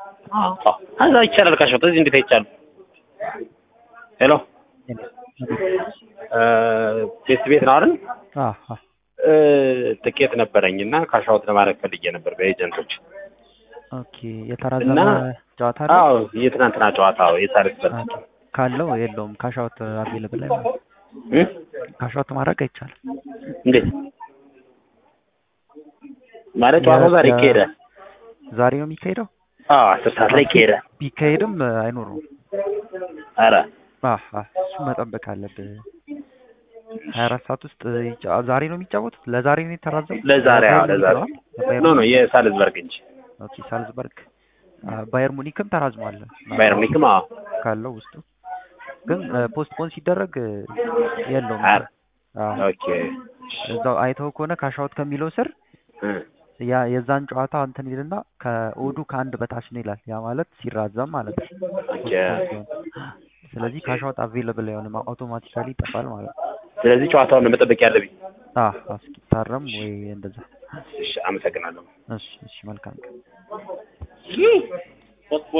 አዎ እዛ ይቻላል ካሻውት እዚህ እንዴት አይቻልም? ሄሎ ቴስት ቤት ነው አይደል? አዎ እ ትኬት ነበረኝ እና ካሻውት ለማድረግ ፈልጌ ነበር በኤጀንቶች። ኦኬ የተራዘመ እና ጨዋታ አለ አዎ የትናንትና ጨዋታ የሳልስበርግ ኦኬ። ካለው የለውም ካሻውት አቬለብል ላይ እ ካሻውት ማድረግ አይቻልም። እንዴት ማለት ጨዋታው ዛሬ ይካሄዳል? ዛሬ ነው የሚካሄደው። አዎ አስር ሰዓት ላይ ይካሄዳል። ቢካሄድም አይኖረውም። ኧረ አህ አህ እሱ መጠበቅ አለብህ። ሀያ አራት ሰዓት ውስጥ ይጫ- ዛሬ ነው የሚጫወቱት። ለዛሬ ነው የተራዘመው። ለዛሬ አዎ ለዛሬ ባየር ኖ ኖ የሳልዝበርግ እንጂ ኦኬ ሳልዝበርግ አ፣ ባየር ሙኒክም ተራዝሟል ባየር ሙኒክም አዎ ካለው ውስጡ ግን ፖስትፖን ሲደረግ እ፣ የለውም። ኧረ አዎ ኦኬ እዛው አይተው ከሆነ ካሻውት ከሚለው ስር እ ያ የዛን ጨዋታ እንትን ይልና ከኦዱ ከአንድ በታች ነው ይላል። ያ ማለት ሲራዘም ማለት ነው። ኦኬ postpone ሲሆን። ስለዚህ ካሻውት አቬለብል አይሆንም፣ አውቶማቲካሊ ይጠፋል ማለት ነው። ስለዚህ ጨዋታውን ነው መጠበቅ ያለብኝ። አህ እስኪታረም ወይ እንደዛ። እሺ አመሰግናለሁ። እሺ እሺ መልካም ቀን።